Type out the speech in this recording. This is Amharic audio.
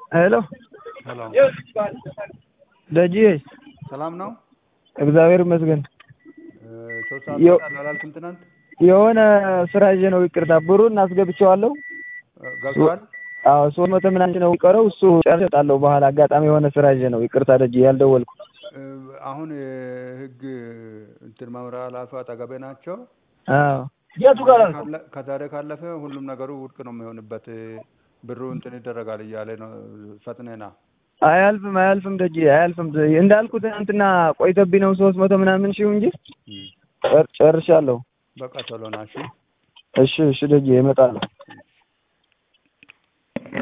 ሄሎ ሄሎ ደጂ ሰላም ነው? እግዚአብሔር ይመስገን። ሶስት ሰዓት ዮ- እወጣለሁ አላልክም ትናንት? የሆነ ስራ ይዤ ነው ይቅርታ። ብሩን አስገብቼዋለሁ። ገብቷል? አዎ ሶስት መቶ ምናምን ነው የሚቀረው። እሱ ጨርሼ እወጣለሁ። በኋላ አጋጣሚ የሆነ ስራ ይዤ ነው ይቅርታ ደጂ ያልደወልኩ። እ፣ አሁን የህግ እንትን መምሪያ ኃላፊ አጠገቤ ናቸው። አዎ ካለ- ከዛሬ ካለፈ ሁሉም ነገሩ ውድቅ ነው የሚሆንበት። ብሩ እንትን ይደረጋል እያለ ነው። ፈጥነና አያልፍም አያልፍም ደጂ አያልፍም። እንዳልኩ ትናንትና ቆይቶብኝ ነው ሶስት መቶ ምናምን ሺው እንጂ ጨር- ጨርሻለሁ። በቃ ቶሎ ና እሺ። እሺ እሺ ደጂ እመጣለሁ።